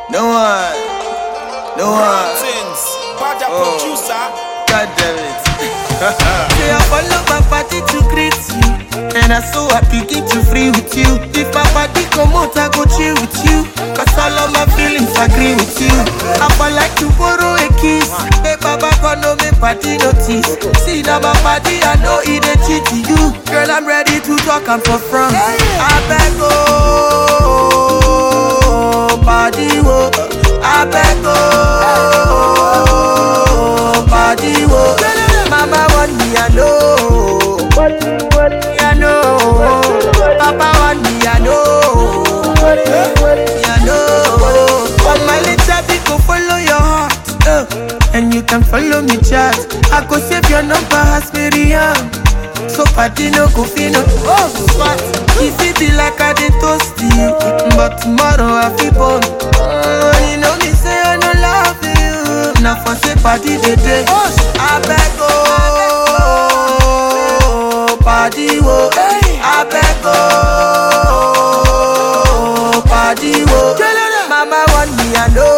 No one. No one. Things. Bad Oh. producer. God damn it. Say I follow my party to greet you And I so happy get you free with you If my party come out I go chill with you Cause all of my feelings agree with you I for like to borrow a kiss Hey baba come no me party notice See now my party I know it a cheat to you Girl I'm ready to talk and for front I beg oh Party wo I beg oh Party wo Mama want me I know me I know Papa want me I know me I know But my little bit go follow your heart uh, And you can follow me chat I go save your number as Miriam So party no go fit no Oh what If it be like I dey toast you But tomorrow I feel born uh, You know me say I no love you Now for say party dey dey I beg oh Party wo I beg oh Party wo Mama want me I know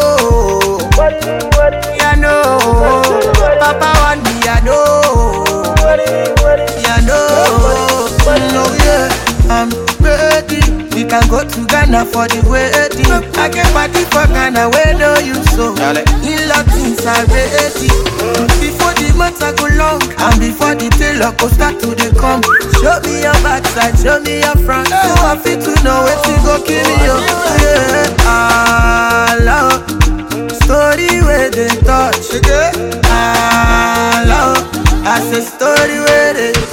me I know Papa want me I know yeah, no, no, yeah, I'm ready. We can go to Ghana for the wedding. I can party for Ghana where no you so. Dale. In Latins are ready. Before the months I go long, and before the tailor go start to the come. Show me your backside, show me your front. So I fit to know where to go kill you. Yeah, I love story where they touch. I love. I say story where they